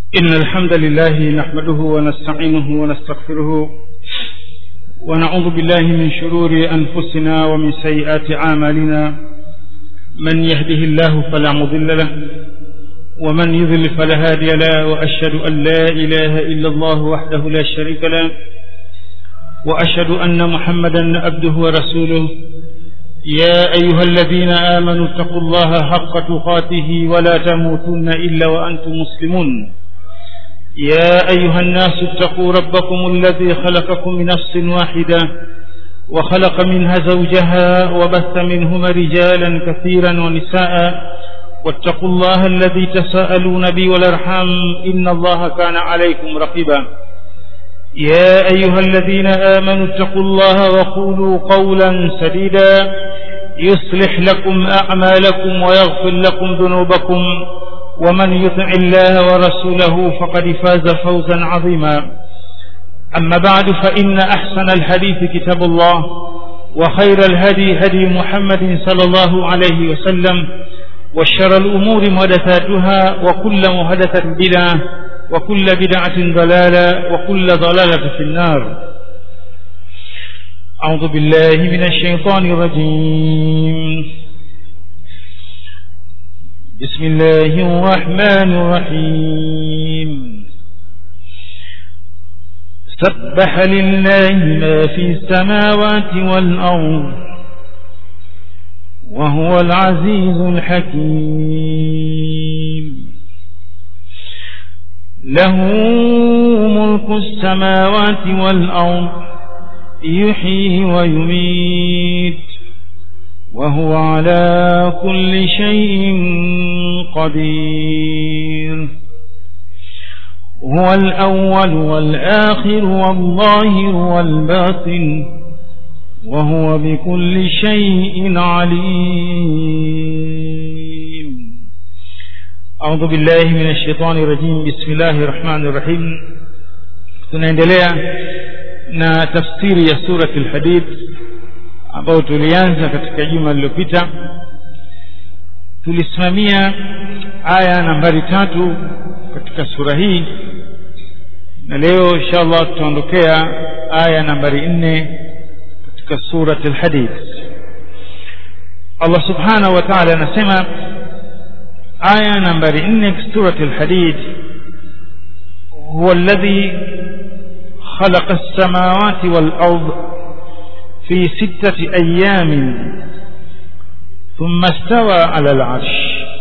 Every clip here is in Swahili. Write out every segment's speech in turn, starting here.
إن الحمد لله نحمده ونستعينه ونستغفره ونعوذ بالله من شرور أنفسنا ومن سيئات أعمالنا من يهده الله فلا مضل له ومن يضل فلا هادي له وأشهد أن لا إله إلا الله وحده لا شريك له وأشهد أن محمدا عبده ورسوله يا أيها الذين آمنوا اتقوا الله حق تقاته ولا تموتن إلا وأنتم مسلمون يا أيها الناس اتقوا ربكم الذي خلقكم من نفس واحدة وخلق منها زوجها وبث منهما رجالا كثيرا ونساء واتقوا الله الذي تساءلون به والارحام إن الله كان عليكم رقيبا يا أيها الذين آمنوا اتقوا الله وقولوا قولا سديدا يصلح لكم أعمالكم ويغفر لكم ذنوبكم ومن يطع الله ورسوله فقد فاز فوزا عظيما أما بعد فإن أحسن الحديث كتاب الله وخير الهدي هدي محمد صلى الله عليه وسلم وشر الأمور محدثاتها وكل محدثة بدعة وكل بدعة ضلالة وكل ضلالة في النار أعوذ بالله من الشيطان الرجيم بسم الله الرحمن الرحيم سبح لله ما في السماوات والأرض وهو العزيز الحكيم له ملك السماوات والأرض يحيي ويميت وهو على كل شيء قدير هو الأول والآخر والظاهر والباطن وهو بكل شيء عليم أعوذ بالله من الشيطان الرجيم بسم الله الرحمن الرحيم tunaendelea na tafsiri ya surati al-hadid ambayo tulianza katika juma lililopita tulisimamia aya nambari tatu katika sura hii na leo inshallah tutaondokea aya nambari nne katika surati al-hadid Allah subhanahu wa ta'ala anasema aya nambari nne surati al-hadid huwa alladhi خلق السماوات والأرض في ستة أيام ثم استوى على العرش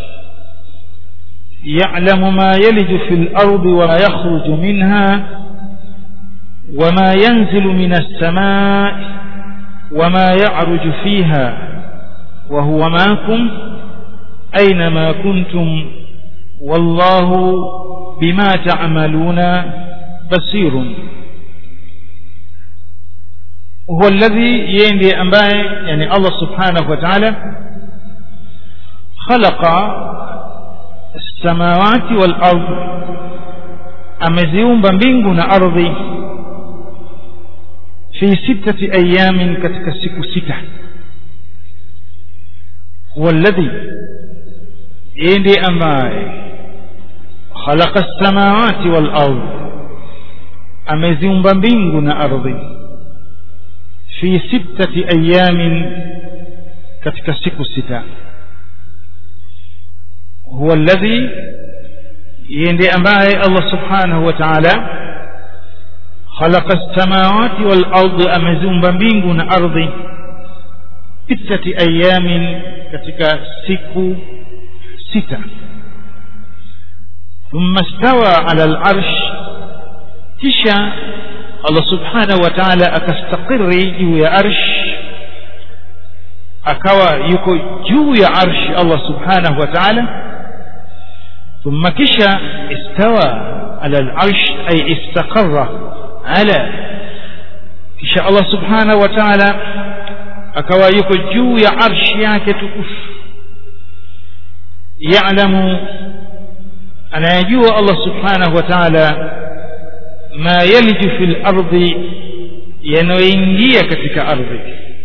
يعلم ما يلج في الأرض وما يخرج منها وما ينزل من السماء وما يعرج فيها وهو معكم أينما كنتم والله بما تعملون بصير هو الذي يندي أمباي يعني الله سبحانه وتعالى خلق السماوات والأرض ameziumba mbingu na ardhi fi sittati ayamin katika siku sita huwa alladhi yeye ndiye ambaye khalaqa as-samawati wal ard ameziumba mbingu na ardhi fi sittati ayamin katika siku sita huwa alladhi yeye ndiye ambaye Allah subhanahu wa ta'ala khalaqa as-samawati wal ardi ameziumba mbingu na ardhi sittati ayamin katika siku sita thumma stawa ala al-arsh kisha Allah subhanahu wa ta'ala akastakiri juu ya arsh akawa yuko juu ya arsh Allah subhanahu wa ta'ala ثم كشا استوى على العرش أي استقر على كشا الله سبحانه وتعالى akawa yuko juu ya arshi yake tukufu ya'lamu anayajua Allah subhanahu wa ta'ala ma yaliju fil ardi yanayoingia katika ardhi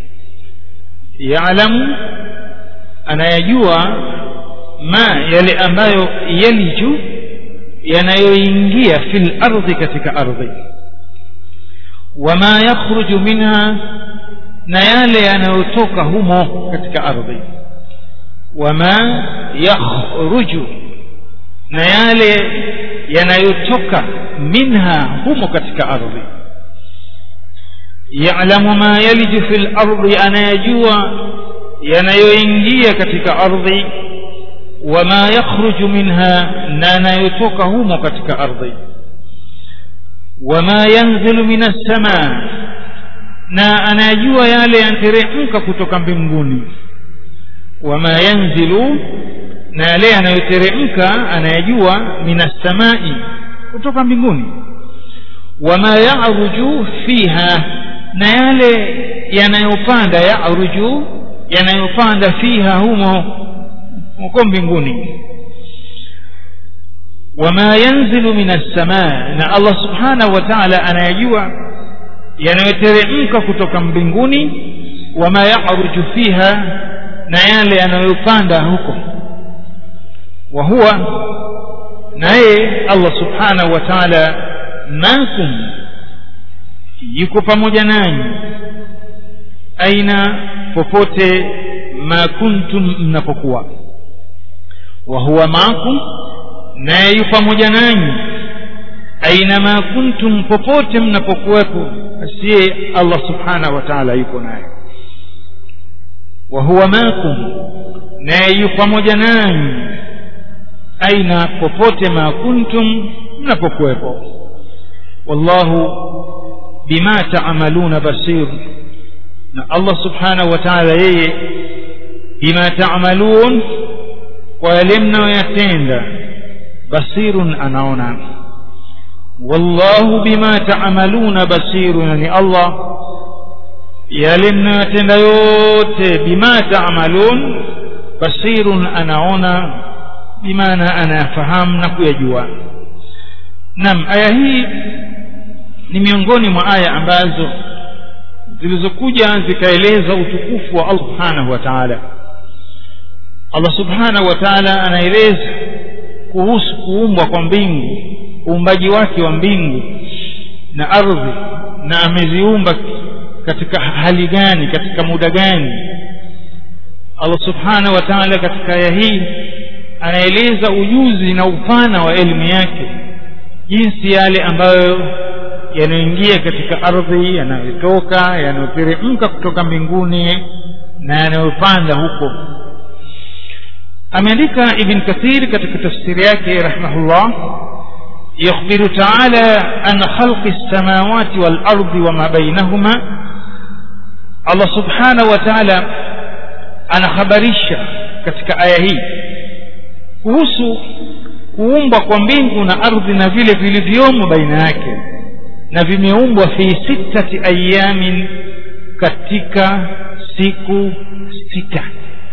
ya'lamu anayajua ma yale ambayo yaliju yanayoingia fil ardhi katika ardhi wama yakhruju minha na yale yanayotoka humo katika ardhi wama yakhruju na yale yanayotoka minha humo katika ardhi ya'lamu ma yaliju fil ardi anayajua yanayoingia katika ardhi wama yakhruju minha na yanayotoka humo katika ardhi wama yanzilu minas samaa na anayajua yale yanateremka kutoka mbinguni wama yanzilu na yale yanayoteremka anayajua minas samai kutoka mbinguni wama yaruju fiha na yale yanayopanda yaruju yanayopanda fiha humo huko mbinguni wama yanzilu minas samaa na Allah subhanahu wa ta'ala anayajua yanayoteremka kutoka mbinguni wama yaruju fiha na yale yanayopanda huko wa huwa naye Allah subhanahu wa ta'ala makum yuko pamoja nanyi aina popote ma kuntum mnapokuwa wa huwa maakum naye yu pamoja nanyi aina ma kuntum popote mnapokuwepo asiye Allah subhanahu wa ta'ala yuko naye wa huwa maakum naye yu pamoja nanyi aina popote ma kuntum mnapokuwepo wallahu bima ta'maluna basir na Allah subhanahu wa ta'ala yeye bima ta'malun kwa yale mnayoyatenda basirun anaona wallahu bima ta'maluna basirun ni Allah yale mnayoyatenda yote bima ta'malun basirun anaona bimaana anayafahamu na kuyajua naam aya hii ni miongoni mwa aya ambazo zilizokuja zikaeleza utukufu wa Allah subhanahu wa ta'ala Allah subhanahu wa ta'ala anaeleza kuhusu kuumbwa kwa mbingu uumbaji wake wa mbingu na ardhi na ameziumba katika hali gani katika muda gani Allah subhanahu wa ta'ala katika aya hii anaeleza ujuzi na upana wa elimu yake jinsi yale ambayo yanayoingia katika ardhi yanayotoka yanayoteremka kutoka mbinguni na yanayopanda huko ameandika ibn kathir katika tafsiri yake rahimahullah يخبر تعالى عن خلق السماوات والأرض وما بينهما الله سبحانه وتعالى أنا خبريشا katika aya hii kuhusu kuumbwa kwa mbingu na ardhi na vile vilivyomo baina yake na vimeumbwa fi sittati ayamin katika siku sita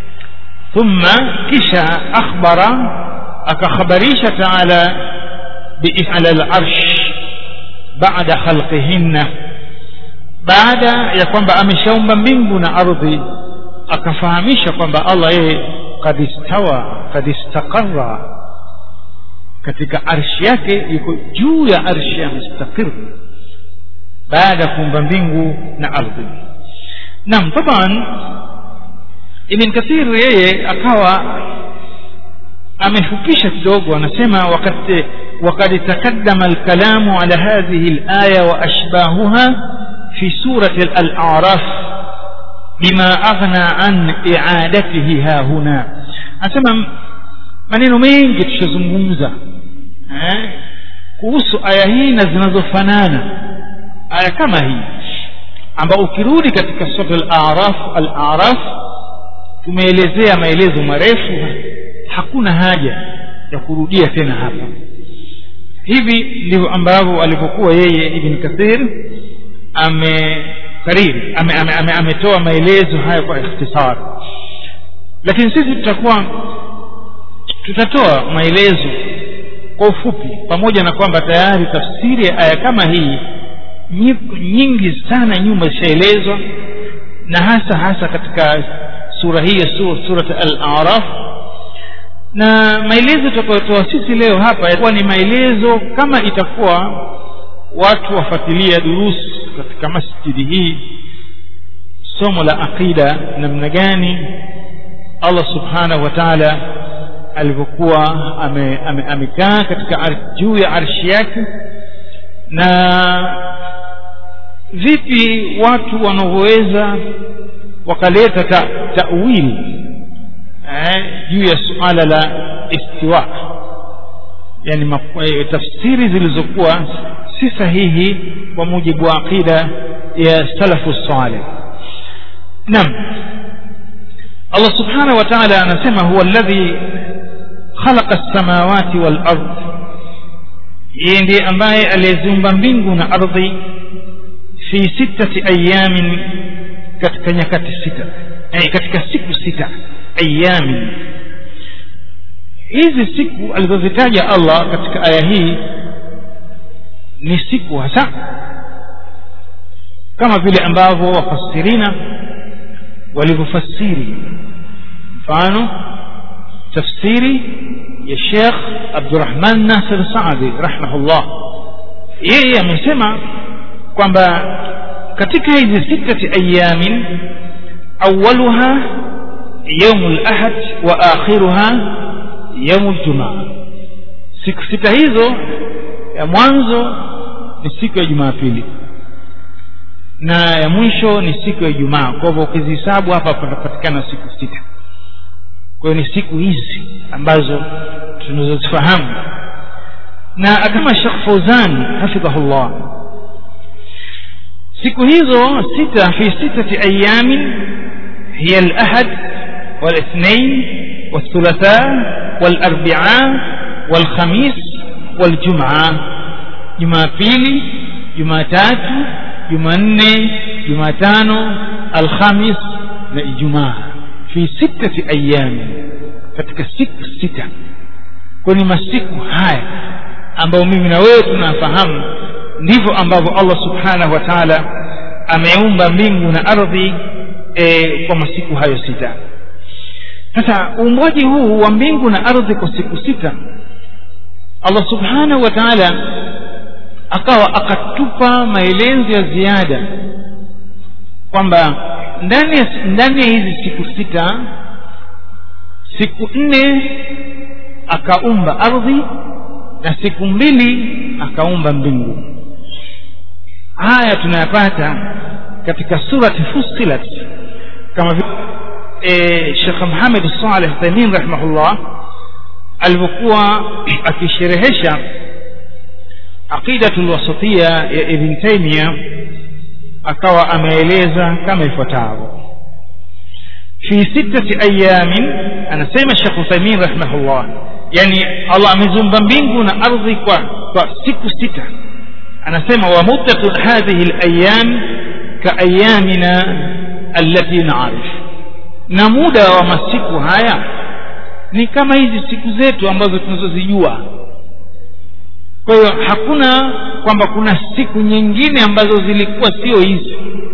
thumma kisha akhbara akakhabarisha taala biala al-arsh baada khalqihinna baada ya kwamba ameshaumba mbingu na ardhi akafahamisha kwamba Allah yeye kad istawa kad istaqarra katika arshi yake yuko juu ya arshi ya mustaqir baada ya kuumba mbingu na ardhi naam taban ibn kathir yeye akawa amefupisha kidogo anasema wakati وقد تقدم الكلام على هذه الآية وأشباهها في سورة الأعراف بما أغنى عن إعادته ها هنا أسمى maneno mengi tushazungumza eh, kuhusu aya hii na zinazofanana aya kama hii ambao ukirudi katika sura al-araf al-araf tumeelezea maelezo marefu hakuna haja ya kurudia tena hapa hivi ndivyo ambavyo alivyokuwa yeye ibn kathir amekariri ametoa ame, ame, ame maelezo haya kwa ikhtisar lakini sisi tutakuwa tutatoa maelezo kwa ufupi pamoja na kwamba tayari tafsiri ya aya kama hii nyingi sana nyuma ishaelezwa na hasa hasa katika sura hii ya surat al-araf na maelezo tutakayotoa sisi leo hapa yatakuwa ni maelezo kama itakuwa watu wafuatilia durusi katika masjidi hii somo la aqida namna gani allah subhanahu wa taala alivyokuwa amekaa ame, ame katika juu ya arshi yake na vipi watu wanavyoweza wakaleta ta, tawili eh, juu ya suala la istiwa yani e, tafsiri zilizokuwa si sahihi kwa mujibu wa aqida ya salafu saleh naam allah subhanahu wa taala anasema huwa alladhi khalaqa lsamawati walard yeye ndiye ambaye aliyeziumba mbingu na ardhi fi sittati ayamin katika nyakati sita yani katika siku sita ayamin hizi siku alizozitaja allah katika aya hii ni siku hasa kama vile ambavyo wafasirina walivyofasiri mfano tafsiri ya shekh abdurahman nasir saadi rahimahullah yeye amesema kwamba katika hizi sittati ayamin awaluha yaumu lahad wa akhiruha yaumu ljumaa siku sita hizo ya mwanzo ni siku ya jumapili na ya mwisho ni siku ya ijumaa kwa hivyo ukizihesabu hapa patapatikana siku sita kwa hiyo ni siku hizi ambazo tunazozifahamu na kama shekh fauzan hafidhahullah siku hizo sita fi sitati ayamin hiya alahad والاثنين والثلاثاء والاربعاء والخميس والجمعه jumapili jumatatu jumanne jumatano alhamis na ijumaa fi sittati ayami katika siku sita kwani masiku haya ambayo mimi na wewe tunafahamu ndivyo ambavyo allah subhanahu wa taala ameumba mbingu na ardhi e, kwa masiku hayo sita sasa uumbaji huu wa mbingu na ardhi kwa siku sita allah subhanahu wa taala akawa akatupa maelezo ya ziada kwamba ndani ya ndani ya hizi siku sita siku nne akaumba ardhi na siku mbili akaumba mbingu haya tunayapata katika surati fussilat kama vile e, shekh muhamed saleh taimin rahimahullah alivyokuwa akisherehesha aqidatu lwasatiya ya ibn taimia akawa ameeleza kama ifuatavyo fi sittati ayamin anasema shekh uthaimin rahimahullah yani allah amezumba mbingu na ardhi kwa, kwa siku sita anasema wa muddatu hadhihi layam kaayamina allati naarif na muda wa masiku haya ni kama hizi siku zetu ambazo tunazozijua kwa hiyo hakuna kwamba kuna siku nyingine ambazo zilikuwa sio hizi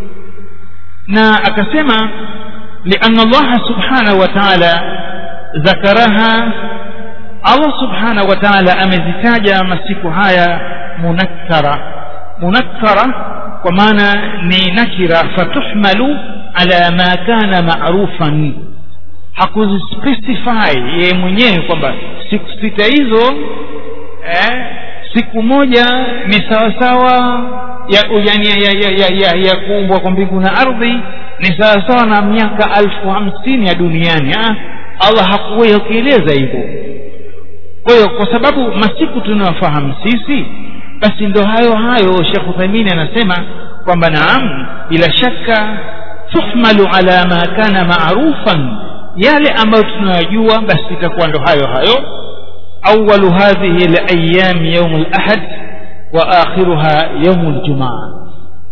na akasema lianna allaha subhanahu wa taala ذكرها الله سبحانه وتعالى amezitaja masiku haya munakkara munakkara kwa maana ni nakira fatuhmalu ala ma kana marufan hakuzispecify yeye mwenyewe kwamba siku sita hizo eh, siku moja ni sawasawa ya, yani ya, ya, ya, ya, ya kuumbwa kwa mbingu na ardhi ni sawasawa na miaka alfu hamsini ya duniani ha? allah hakuwahi kueleza hivyo kwa hiyo kwa sababu masiku tunayofahamu sisi basi ndo hayo hayo shekh uthaimini anasema kwamba naam bila shaka tuhmalu ala ma kana marufan yale ambayo tunayajua basi itakuwa ndo hayo hayo awalu hadhihi layami yaumu lahad wa akhiruha yaumu ljumaa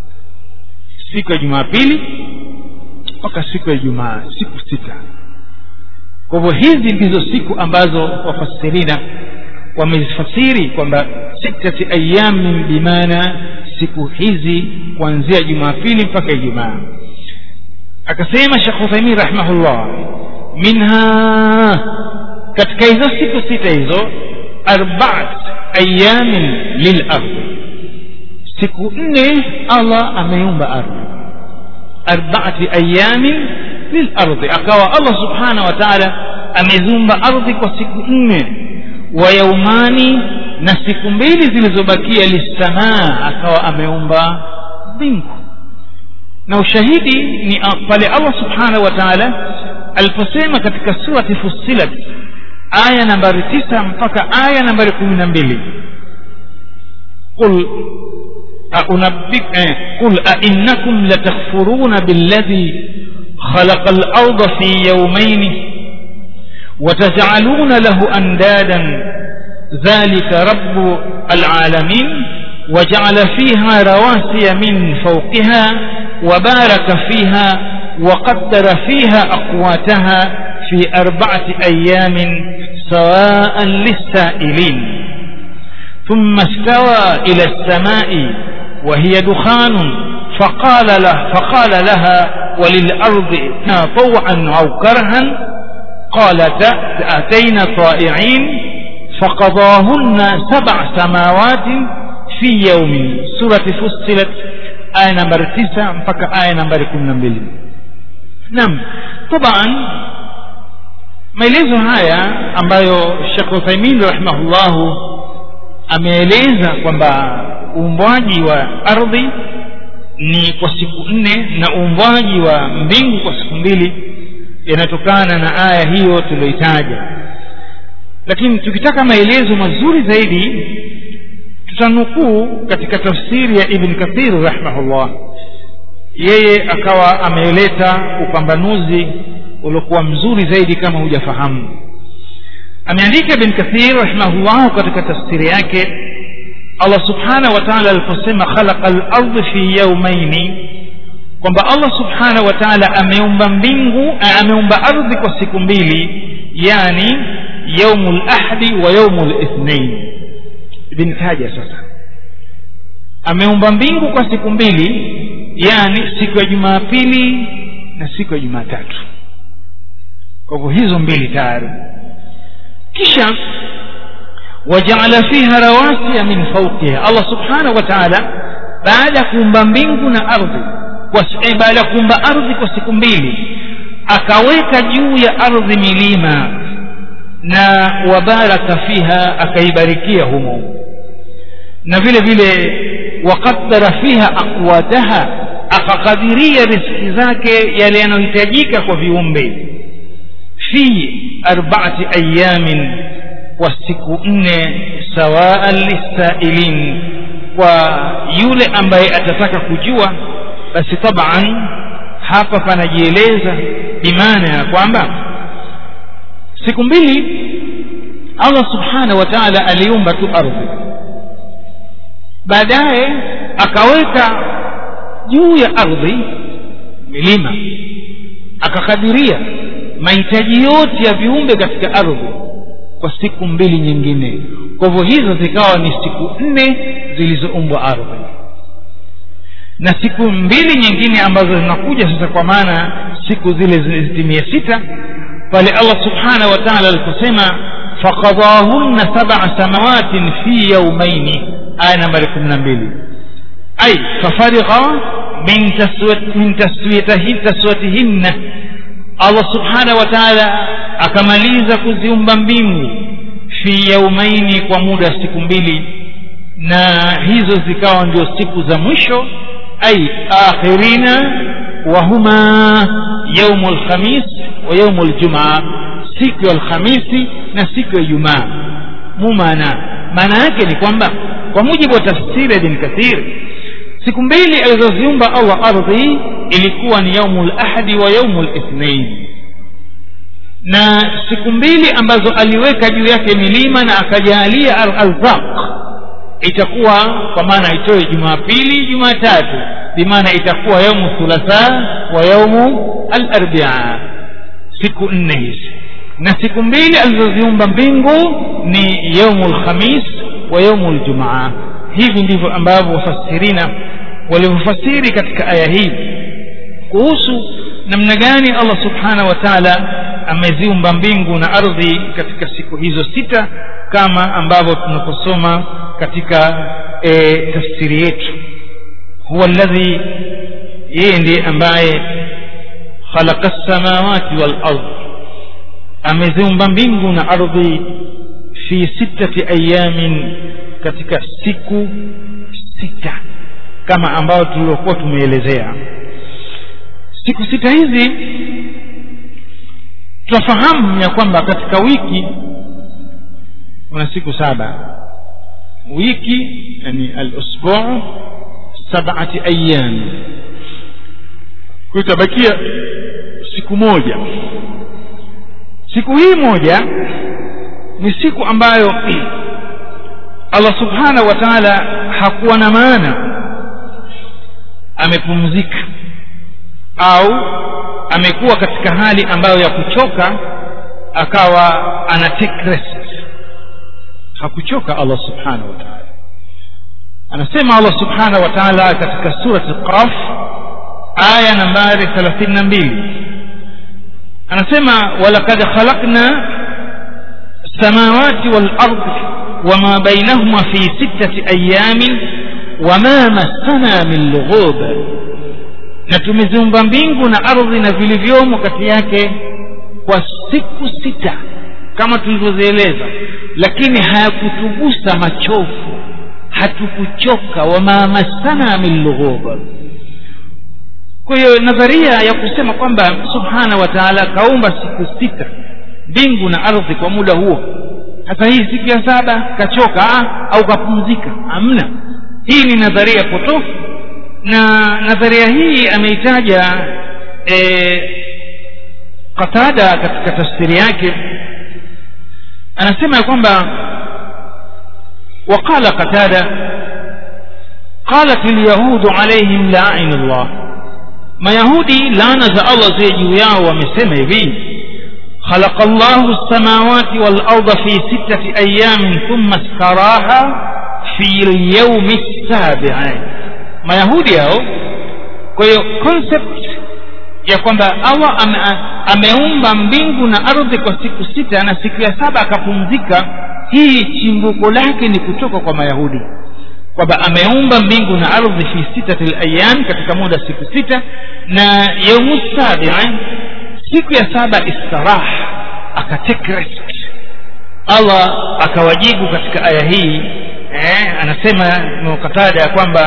siku ya jumapili mpaka siku ya ijumaa siku sita kwa hivyo hizi ndizo siku ambazo wafasirina wamezifasiri kwamba sittati ayamin bimaana siku hizi kuanzia jumapili mpaka ijumaa akasema shekh uthaimin rahimahullah minha katika hizo siku sita hizo arbaat ayamin lilardi siku nne allah ameumba ardhi arbaati ayamin lilardi akawa allah subhanahu wa taala ameziumba ardhi kwa siku nne wa yaumani na siku mbili zilizobakia lissamaa akawa ameumba mbingu na ushahidi ni pale allah subhanahu wa taala aliposema katika surati fussilat aya nambari tisa mpaka aya nambari kumi na mbili qul أنبئ قل أئنكم لتكفرون بالذي خلق الأرض في يومين وتجعلون له أندادا ذلك رب العالمين وجعل فيها رواسي من فوقها وبارك فيها وقدر فيها أقواتها في أربعة أيام سواء للسائلين ثم استوى إلى السماء وهي دخان فقال له فقال لها وللأرض طوعا أو كرها قالت أتينا طائعين فقضاهن سبع سماوات في يوم سورة فصلت آية نمبر تسعة فك آية نمبر كم نمبر نعم طبعا maelezo haya ambayo Sheikh Uthaymeen rahimahullahu ameeleza kwamba uumbwaji wa ardhi ni kwa siku nne na uumbwaji wa mbingu kwa siku mbili yanatokana na aya hiyo tulioitaja lakini tukitaka maelezo mazuri zaidi tutanukuu katika tafsiri ya ibn kathir rahimahullah yeye akawa ameleta upambanuzi uliokuwa mzuri zaidi kama hujafahamu ameandika ibn kathir rahimahullah katika tafsiri yake allah subhanahu wa taala aliposema khalaqa lardhi fi yaumaini kwamba allah subhanahu wa taala ameumba mbingu ameumba ardhi kwa siku mbili yani yaumu lahdi wa yaumu lithnain ibn taja sasa ameumba mbingu kwa siku mbili yani siku ya jumapili na siku ya jumatatu kwa hivyo hizo mbili tayari kisha wajaala fiha rawasiya min fauqiha allah subhanahu wa taala baada ya kuumba mbingu na ardhi baada ya kuumba ardhi kwa siku mbili akaweka juu ya ardhi milima na wabaraka fiha akaibarikia humo na vile vile waqaddara fiha aqwataha akakadiria riski zake yale yanayohitajika kwa viumbe fi arbaati ayamin kwa siku nne sawaan lisailin kwa yule ambaye atataka kujua basi taban hapa panajieleza bimaana ya kwamba siku mbili allah subhanahu wa taala aliumba tu ardhi baadaye akaweka juu ya ardhi milima akakadiria mahitaji yote ya viumbe katika ardhi kwa siku mbili nyingine kwa hivyo hizo zikawa ni siku nne zilizoumbwa ardhi na siku mbili nyingine ambazo zinakuja sasa kwa maana siku zile zitimie sita pale allah subhanahu wa taala aliposema faqadahunna sab'a samawatin fi yaumaini aya nambari kumi na mbili ay fafarigha min taswiyatihinna allah subhanahu wa taala akamaliza kuziumba mbingu fi yaumaini kwa muda wa siku mbili na hizo zikawa ndio siku za mwisho ay akhirina wahuma yaumu lkhamis wa yaumu ljumaa siku ya alhamisi na siku ya ijumaa mumana maana yake ni kwamba kwa mujibu wa tafsiri ya ibn kathir siku mbili alizoziumba allah ardhi ilikuwa ni yaumu lahadi wa yaumu lithnain na siku mbili ambazo aliweka juu yake milima na akajalia arzaq itakuwa kwa maana itoe jumapili jumatatu bimaana itakuwa yaumu thulatha wa yaumu alarbia siku nne hizi na siku mbili alizoziumba mbingu ni yaumu lkhamis wa yaumu ljumaa hivi ndivyo ambavyo wafasirina walivyofasiri katika aya hii kuhusu namna gani allah subhanahu wa taala ameziumba mbingu na ardhi katika siku hizo sita kama ambavyo tunaposoma katika e, tafsiri yetu huwa alladhi yeye ndiye ambaye khalaqa samawati wal ardh ameziumba mbingu na ardhi fi sittati ayamin katika siku sita kama ambayo tuliokuwa tumeelezea siku sita hizi tunafahamu ya kwamba katika wiki kuna siku saba wiki yani al-usbu' sab'ati ayyam kutabakia siku moja siku hii moja ni siku ambayo Allah subhanahu wa ta'ala hakuwa na maana amepumzika au amekuwa katika hali ambayo ya kuchoka akawa ana take rest hakuchoka Allah subhanahu wa ta'ala anasema Allah subhanahu wa ta'ala katika surati Qaf aya nambari 32 anasema walaqad khalaqna samawati wal ardi wama bainahuma fi sittati ayamin wama massana min lughub na tumeziumba mbingu na ardhi na vilivyomo kati yake kwa siku sita kama tulivyozieleza lakini hayakutugusa machofu hatukuchoka wama massana min lughub kwa hiyo nadharia ya kusema kwamba subhana wa taala kaumba siku sita mbingu na ardhi kwa muda huo sasa hii siku ya saba kachoka ah, au kapumzika hamna hii ni nadharia potofu na nadharia hii ameitaja e, qatada katika tafsiri yake anasema ya kwamba وقال قتادة قالت اليهود عليهم لعن الله mayahudi laana za allah ziwe juu yao wamesema hivi khalaqa llahu lsamawati walarda fi sittati ayamin thumma staraha fi lyaumi lsabii mayahudi hao kwa hiyo concept ya kwamba allah ame, ameumba mbingu na ardhi kwa siku sita na siku ya saba akapumzika hii chimbuko lake ni kutoka kwa mayahudi kwamba ameumba mbingu na ardhi fi sitati layam katika muda siku sita na yaumu sabii siku ya saba istirah akatake rest allah akawajibu katika aya hii eh, anasema mukatada ya kwamba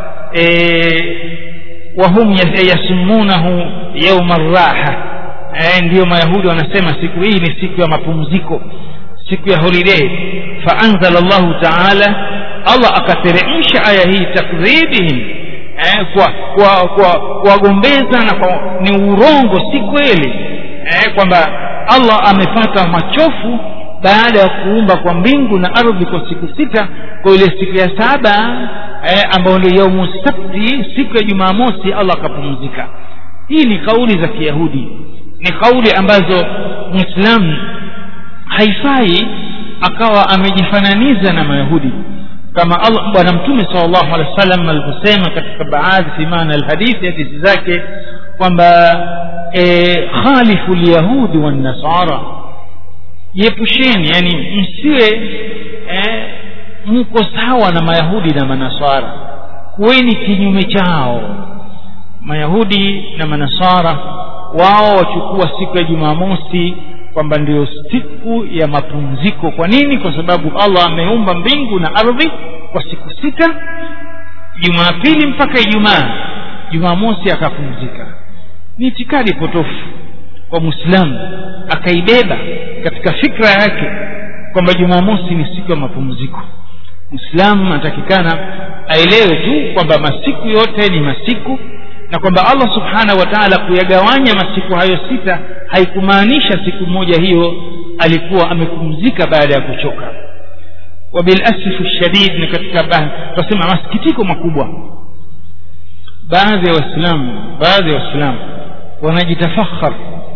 eh, wahum yasumunahu yauma raha eh, ndiyo mayahudi wanasema siku hii ni siku ya mapumziko siku ya holiday faanzala llahu taala allah akateremsha aya hii takdhibihim eh, kwa kwa kwa kuwagombeza na kwa, ni urongo si kweli eh, kwamba allah amepata machofu baada ya kuumba kwa mbingu na ardhi kwa siku sita kwa ile siku ya saba eh, ambayo ndio yaumu sabti siku ya jumamosi allah akapumzika hii ni kauli za kiyahudi ni kauli ambazo mwislamu haifai akawa amejifananiza na mayahudi kama Allah bwana mtume sallallahu alaihi wasallam alivyosema katika baadhi fi maana alhadithi hadithi zake kwamba e, khalifu lyahudi wannasara jiepusheni yani msiwe e, mko sawa na mayahudi na manasara kuweni kinyume chao mayahudi na manasara wao wachukua siku ya jumamosi kwamba ndio siku ya mapumziko kwa nini kwa sababu allah ameumba mbingu na ardhi kwa siku sita jumapili mpaka ijumaa jumamosi akapumzika ni itikadi potofu kwa mwislamu akaibeba katika fikra yake kwamba jumamosi ni siku ya mapumziko mwislamu anatakikana aelewe tu kwamba masiku yote ni masiku na kwamba allah subhanahu wa taala kuyagawanya masiku hayo sita haikumaanisha siku moja hiyo alikuwa amepumzika baada ya kuchoka wabilasifu shadid ni katika tunasema masikitiko makubwa baadhi ya waislamu baadhi ya waislamu wanajitafakhar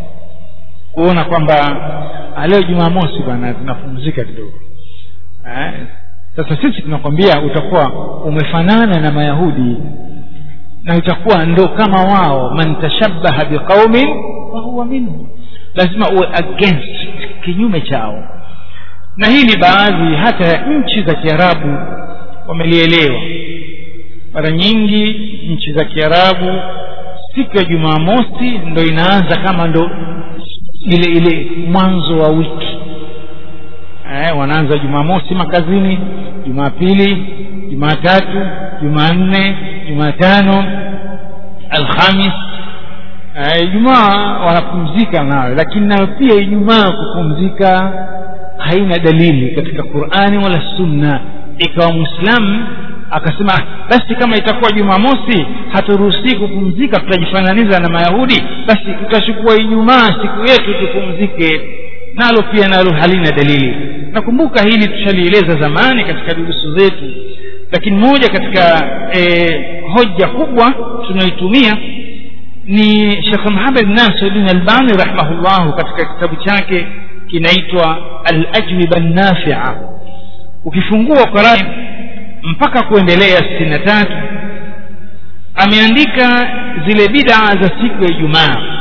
kuona kwamba leo jumamosi bwana tunapumzika kidogo eh? sasa sisi tunakwambia utakuwa umefanana na mayahudi na itakuwa ndo kama wao man tashabbaha biqaumin fahuwa minhu lazima uwe against kinyume chao na hii ni baadhi hata ya nchi za kiarabu wamelielewa mara nyingi nchi za kiarabu siku ya jumamosi ndo inaanza kama ndo ile ile mwanzo wa wiki eh, wanaanza jumamosi makazini jumapili jumatatu jumanne jumatano alhamis ijumaa eh, wanapumzika nayo lakini nayo pia ijumaa kupumzika haina dalili katika qurani wala sunna ikawa mwislamu akasema basi kama itakuwa jumamosi haturuhusii kupumzika tutajifananiza na mayahudi basi tutachukua ijumaa siku yetu tupumzike nalo pia nalo halina dalili nakumbuka hili tushalieleza zamani katika durusu zetu lakini moja katika e, hoja kubwa tunayoitumia ni shekh muhamed nasiruddin albani rahimahullahu katika kitabu chake kinaitwa alajwiba nafia ukifungua qurani mpaka kuendelea sitini na tatu ameandika zile bidaa za siku ya ijumaa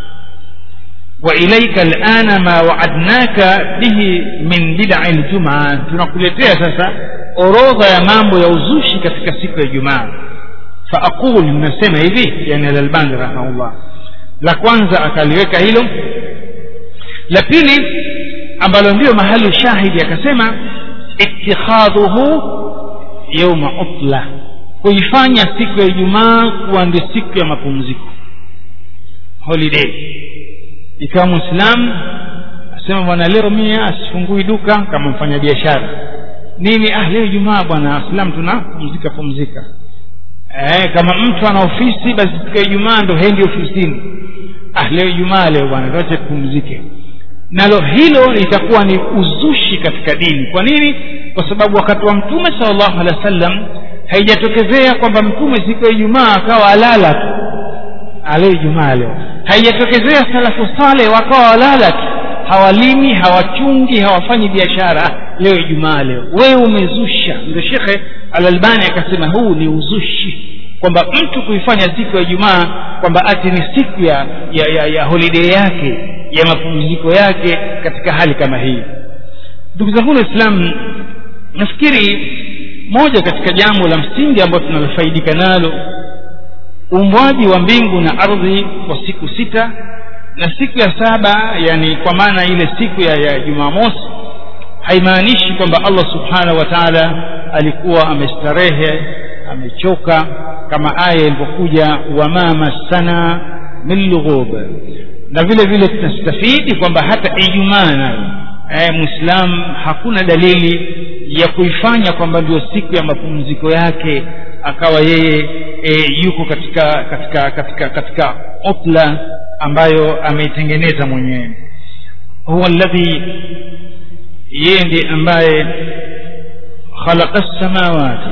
وإليك الآن ما وعدناك به من بدع الجمعة tunakuletea sasa orodha ya mambo ya uzushi katika siku ya Ijumaa faaqul nasema hivi yani al-Albani rahimahullah la kwanza akaliweka hilo la pili ambalo ndio mahali shahidi akasema ittikhadhuhu yawma utla kuifanya siku ya Ijumaa kuwa ndio siku ya mapumziko holiday ikawa mwislamu asema bwana leo mia asifungui duka kama mfanya biashara nini ah leo jumaa bwana waislamu tunapumzika pumzika eh, kama mtu ana ofisi basi siku ya ijumaa ndo hendi ofisini ah leo ijumaa leo bwana tuache tupumzike nalo hilo litakuwa ni uzushi katika dini kwa nini kwa sababu wakati wa mtume salllahu alehi wa sallam haijatokezea kwamba mtume siku ya ijumaa akawa alala tu leo ijumaa leo haijatokezea salafu sale wakawa walala tu hawalimi hawachungi hawafanyi biashara leo ijumaa leo wewe umezusha ndio shekhe alalbani akasema huu ni uzushi kwamba mtu kuifanya siku ya ijumaa kwamba ati ni siku ya, ya, ya, ya holiday yake ya mapumziko yake katika hali kama hii ndugu zangu waislamu nafikiri moja katika jambo la msingi ambayo tunalofaidika nalo uumbwaji wa mbingu na ardhi kwa siku sita na siku ya saba yani kwa maana ile siku ya, ya jumamosi haimaanishi kwamba allah subhanahu wa taala alikuwa amestarehe amechoka kama aya ilivyokuja wama massana min lughub na vile vile tunastafidi kwamba hata ijumaa nayo eh, mwislamu hakuna dalili ya kuifanya kwamba ndio siku ya mapumziko yake akawa yeye e, yuko katika katika katika katika utla ambayo ameitengeneza mwenyewe huwa alladhi yeye ndiye ambaye khalaqa lsamawati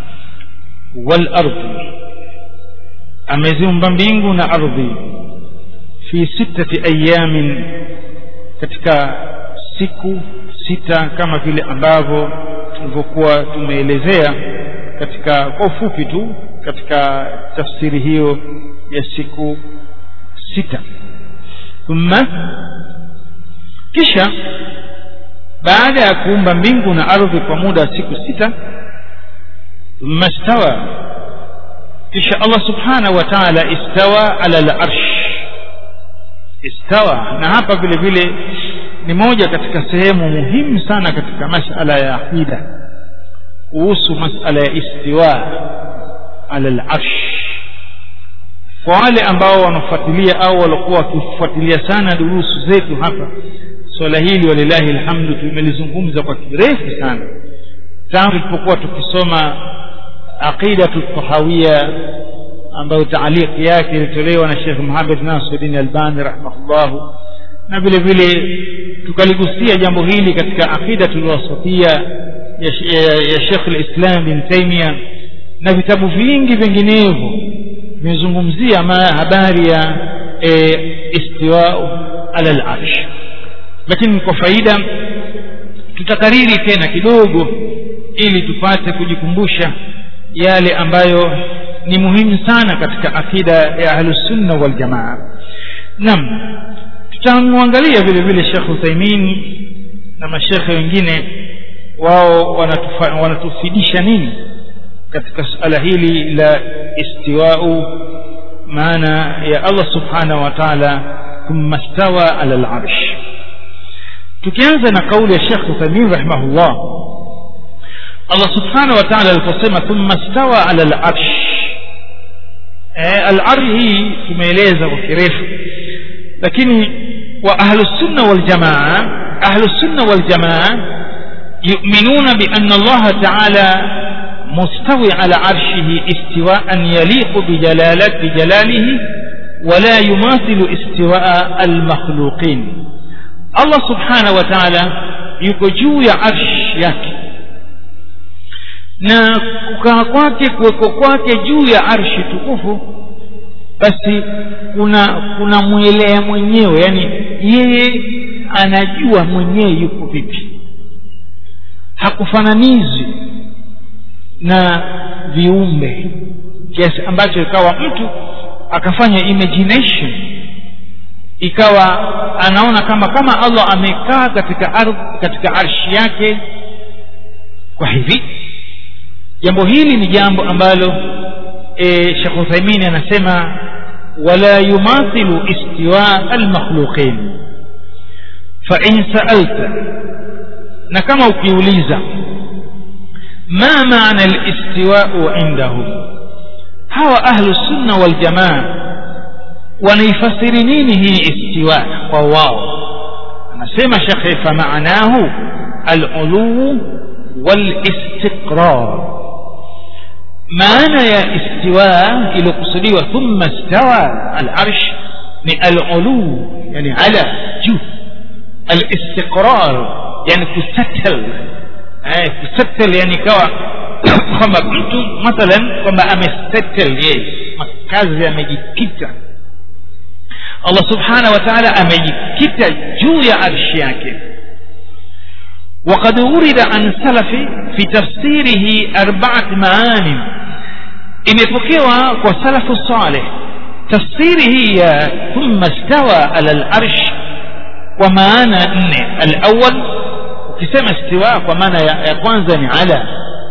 walardi ameziumba mbingu na ardhi fi sittati ayamin katika siku sita kama vile ambavyo tulivyokuwa tumeelezea katika kwa ufupi tu katika tafsiri hiyo ya siku sita thumma kisha baada ya kuumba mbingu na ardhi kwa muda wa siku sita thumma stawa kisha allah subhanahu wa taala istawa ala larsh istawa na hapa vile vile ni moja katika sehemu muhimu sana katika masala ya aqida kuhusu masala ya istiwa ala larsh kwa wale ambao wanafuatilia au walikuwa wakifuatilia sana durusu zetu hapa swala hili walilahi alhamdu tumelizungumza kwa kirefu sana tangu tulipokuwa tukisoma aqidatu tahawia ambayo taaliki yake ilitolewa na Sheikh Muhammad Nasiruddin Albani rahimahullahu na vile vile tukaligusia jambo hili katika aqidatu wasatiya ya, ya, ya Sheikh al-Islam bin Taymiyyah na vitabu vingi vinginevyo vimezungumzia habari ya e, istiwau ala al-arsh lakini kwa faida tutakariri tena kidogo ili tupate kujikumbusha yale ambayo ni muhimu sana katika akida ya ahlusunna waljamaa nam tutamwangalia vile vile shekh uthaimin na mashekhe wengine wao wanatufa- wanatufidisha nini katika suala hili la istiwau maana ya allah subhanahu wa taala thumma stawa ala larsh tukianza na kauli ya shekh uthaimin rahimahullah allah subhanahu wa taala aliposema thumma stawa ala larsh eh, al-arsh hii tumeeleza kwa kirefu lakini wa ahlusunna waljamaa ahlusunna waljamaa yuminuna bianna allaha taala مستوي على عرشه استواء يليق بجلالة بجلاله ولا يماثل استواء المخلوقين الله سبحانه وتعالى yuko juu ya arsh yake na kukaa kwake kuweko kwake juu ya arshi tukufu basi kuna kuna mwelea mwenyewe yani yeye anajua mwenyewe yuko vipi hakufananizwi na viumbe kiasi ambacho ikawa mtu akafanya imagination ikawa anaona kama kama allah amekaa katika ardhi katika arshi yake kwa hivi jambo hili ni jambo ambalo e, shekh uthaimini anasema wala yumathilu istiwa almakhluqin fain saalta na kama ukiuliza ما معنى الاستواء عندهم هو أهل السنة والجماعة ونيفسر نينه استواء وواو أنا سيما شيخي فمعناه العلو والاستقرار معنى يا استواء إلى قصدي ثم استوى العرش من العلو يعني على جو الاستقرار يعني تستتل eh, kusettle yani ikawa kwamba mtu mathalan kwamba amesettle yeye makazi amejikita allah subhanahu wa taala amejikita juu ya arshi yake وقد ورد عن سلف في تفسيره أربعة معان imepokewa kwa salafu saleh tafsiri hii ya thumma stawa ala larsh kwa maana nne alawal ukisema istiwa kwa maana ya, ya kwanza ni ala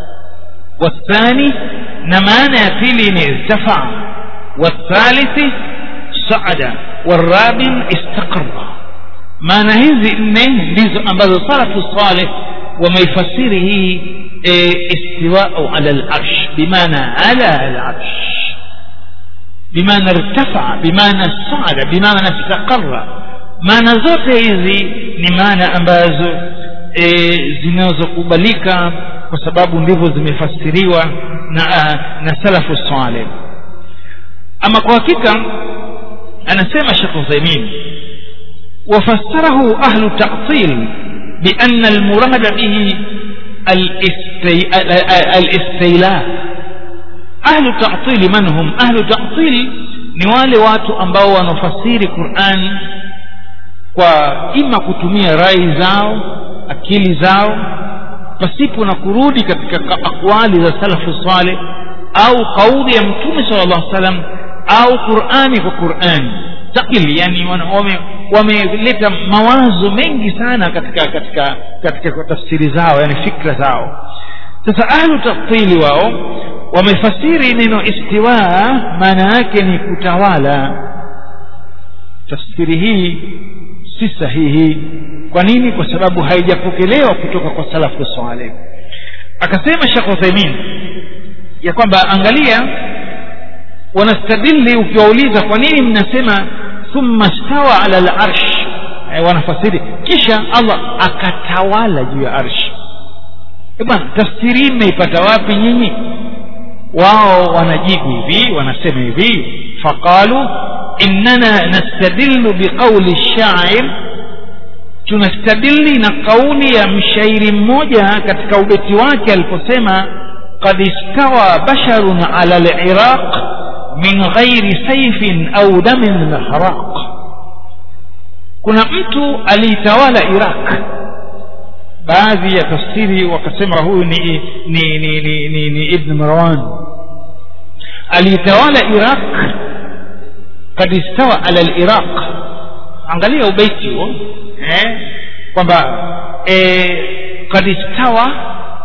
wathani na maana ya pili ni irtafaa wathalithi saada warabi istaqara maana hizi nne ndizo ambazo salafu saleh wameifasiri hii e, istiwau ala larsh bimaana ala larsh bimaana irtafaa bimaana saada bimaana istaqara maana zote hizi ni maana ambazo e, zinazokubalika kwa sababu ndivyo zimefasiriwa na, na salafu saleh ama kwa hakika anasema shekh uthaimin وفسره أهل التعطيل بأن المراد به الاستي... الاستيلاء أهل التعطيل من هم أهل التعطيل ni wale watu ambao wanafasiri Qur'an kwa ima kutumia rai zao akili zao pasipo na kurudi katika akwali za salafu saleh au kauli ya mtume sallallahu alaihi wasallam au Qur'ani kwa Qur'ani takili yani wameleta wame mawazo mengi sana katika katika katika tafsiri zao yani fikra zao sasa ahlu tafsili wao wamefasiri neno istiwa maana yake ni kutawala tafsiri hii si sahihi kwa nini kwa sababu haijapokelewa kutoka kwa salafu saleh akasema shekh uthaimin ya kwamba angalia wanastadili ukiwauliza kwa nini mnasema thumma stawa ala larsh e, wanafasiri kisha allah akatawala juu ya arshi e bwana tafsiri mmeipata wapi nyinyi wao wanajibu hivi wanasema hivi faqalu innana nastadillu biqauli shair tunastadili na kauli ya mshairi mmoja katika ubeti wake aliposema qad istawa basharun ala liraq min ghairi saifin au damin mahraq kuna mtu aliitawala iraq baadhi ya tafsiri wakasema huyu ni, ni, ni, ni, ni, ni ibn marwan aliitawala iraq kad istawa ala liraq angalia ubeiti huo eh, kwamba eh, kad istawa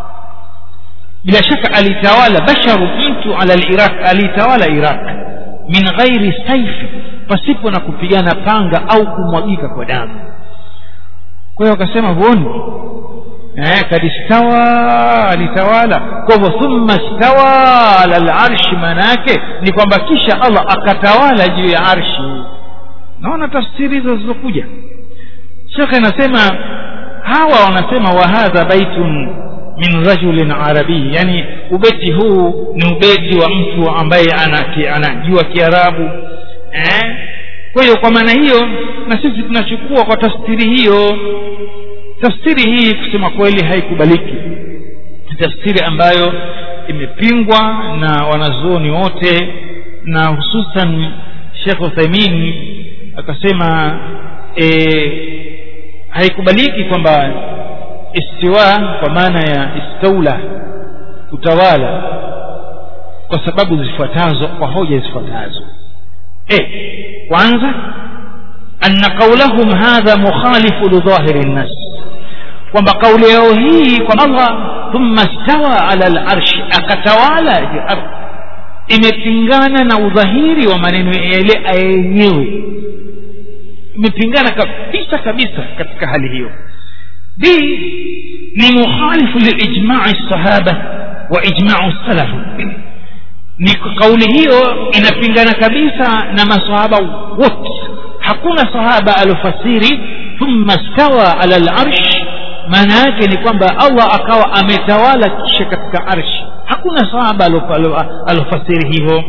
bila shaka alitawala basharu mtu ala liraq alitawala iraq min ghairi saifi pasipo na kupigana panga au kumwagika kwa damu kwa hiyo akasema huoni eh, kad istawa alitawala kwa hivyo thumma stawa ala larshi maana yake ni kwamba kisha allah akatawala juu ya arshi naona tafsiri hizo zilizokuja shekhe anasema hawa wanasema wahadha baitun min rajulin arabii yani ubeti huu ni ubeti wa mtu ambaye anajua kiarabu eh? kwa hiyo kwa maana hiyo na sisi tunachukua kwa tafsiri hiyo tafsiri hii kusema kweli haikubaliki tafsiri ambayo imepingwa na wanazuoni wote na hususan shekh uthaimin akasema e, haikubaliki kwamba istiwa kwa maana ya istaula kutawala kwa sababu zifuatazo kwa hoja zifuatazo e, kwanza anna qaulahum hadha mukhalifu lidhahiri nnas kwamba kauli yao hii kwa allah thumma stawa ala larshi akatawala juu ardhi imepingana na udhahiri wa maneno yale yenyewe imepingana kabisa kabisa katika hali hiyo b ni mukhalifu lilijmai sahaba wa ijmau salaf ni kauli hiyo inapingana kabisa na masahaba wote hakuna sahaba alofasiri thumma stawa ala larsh maana yake ni kwamba allah akawa ametawala kisha katika arshi hakuna sahaba alofasiri hivyo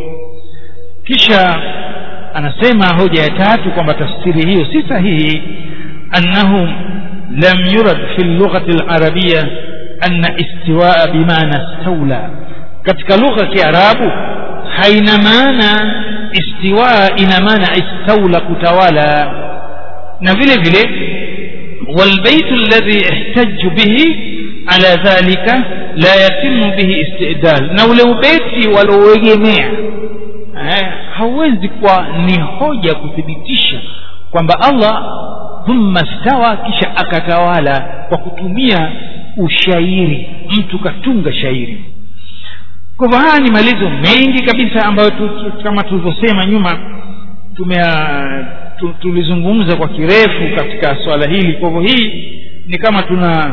kisha anasema hoja ya tatu kwamba tafsiri hiyo si sahihi annahu lam yurad fi lughati larabia anna istiwaa bimaana staula katika lugha ya kiarabu haina maana istiwaa ina maana istaula kutawala na vile vile والبيت الذي احتج به على ذلك لا يتم به استئدال na ule ubeti walouegemea eh, hauwezi kuwa ni hoja kuthibitisha kwamba allah thumma stawa kisha akatawala kwa kutumia ushairi mtu katunga shairi kwa hivyo haya ni maelezo mengi kabisa ambayo tu, tu, kama tulivyosema nyuma tumea tu, tulizungumza kwa kirefu katika swala hili kwa hivyo hii ni kama tuna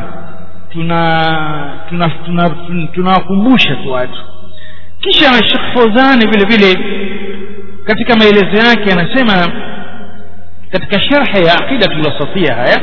tuna tunawakumbusha tuna, tuna, tuna tu watu kisha shekh fozani vile vile katika maelezo yake anasema katika sharhi ya aqidatu lwasafia haya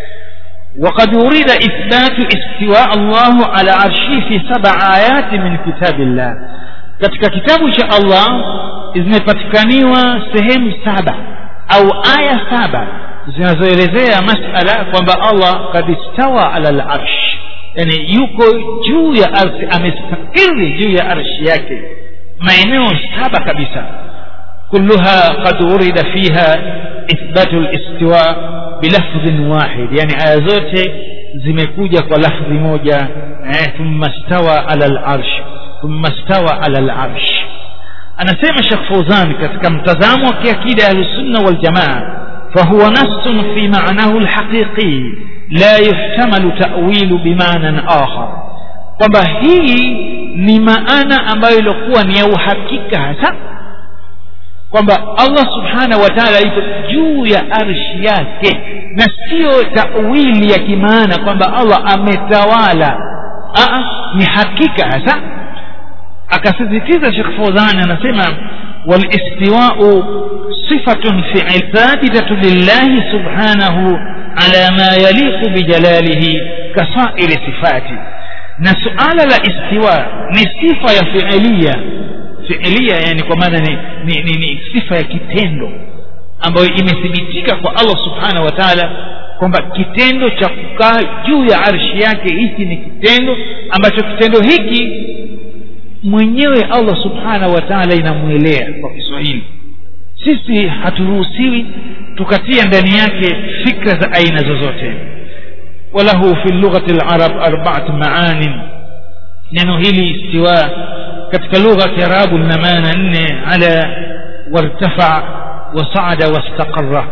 وقد أريد إثبات استواء الله على عرشه في سبع آيات من كتاب الله katika kitabu cha allah zimepatikaniwa sehemu saba au aya saba zinazoelezea masala kwamba allah kad istawa ala larsh yani yuko juu ya ardhi amestakiri juu ya arshi yake maeneo saba kabisa kulluha qad urida fiha ithbatu listiwa bilafdhin wahid yani aya zote zimekuja kwa lafdhi moja eh, thumma stawa ala larsh thumma stawa ala larsh anasema shekh fauzan katika mtazamo wa kiakida ahlusunna waljamaa fahuwa nassun fi manahu lhaqiqi la yuhtamalu tawilu bimanan akhar kwamba hii ni maana ambayo iliokuwa ni ya uhakika hasa kwamba allah subhanahu wa taala iko juu ya arshi yake na siyo tawili ya kimaana kwamba allah ametawala Aa, ni hakika hasa akasisitiza shekh fozani anasema walistiwau sifatun fiil thabitatu lillahi subhanahu ala ma yaliqu bijalalihi kasairi sifati na suala la istiwa ni sifa ya fiilia fiilia yani kwa maana ni, ni, ni, ni sifa ya kitendo ambayo imethibitika kwa allah subhanahu wa taala kwamba kitendo cha kukaa juu ya arshi yake hiki ni kitendo ambacho kitendo hiki mwenyewe allah subhanahu wa taala inamwelea kwa kiswahili sisi haturuhusiwi tukatia ndani yake fikra za aina zozote walahu fi lughati larab arbaat maanin neno hili istiwa katika lugha ya kiarabu lina maana nne ala wartafa wasaada wastaqara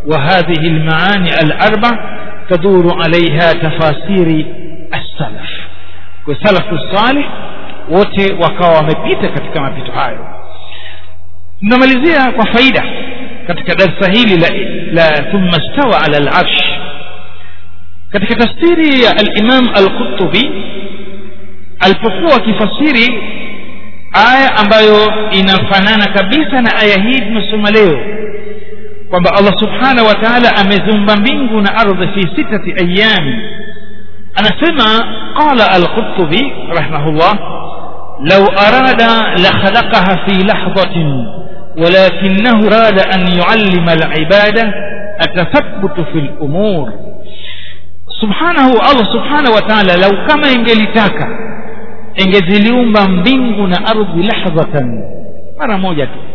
وهذه المعاني الأربع تدور عليها تفاسير السلف والسلف الصالح wote wakawa wamepita katika mapito hayo tunamalizia kwa faida katika darsa hili la, la thumma stawa ala larsh katika tafsiri ya alimam alqutubi alipokuwa akifasiri aya ambayo inafanana kabisa na aya hii tunasoma leo kwamba allah subhanahu wa taala ameziumba mbingu na ardhi fi sitati ayami anasema qala alqutubi rahimahullah lau arada lakhalaqaha fi lahdhatin ولكنه راد أن يعلم العبادة التثبت في الأمور سبحانه الله سبحانه وتعالى لو كما ingelitaka ingeziliumba mbingu na ardhi lahdhatan mara moja tu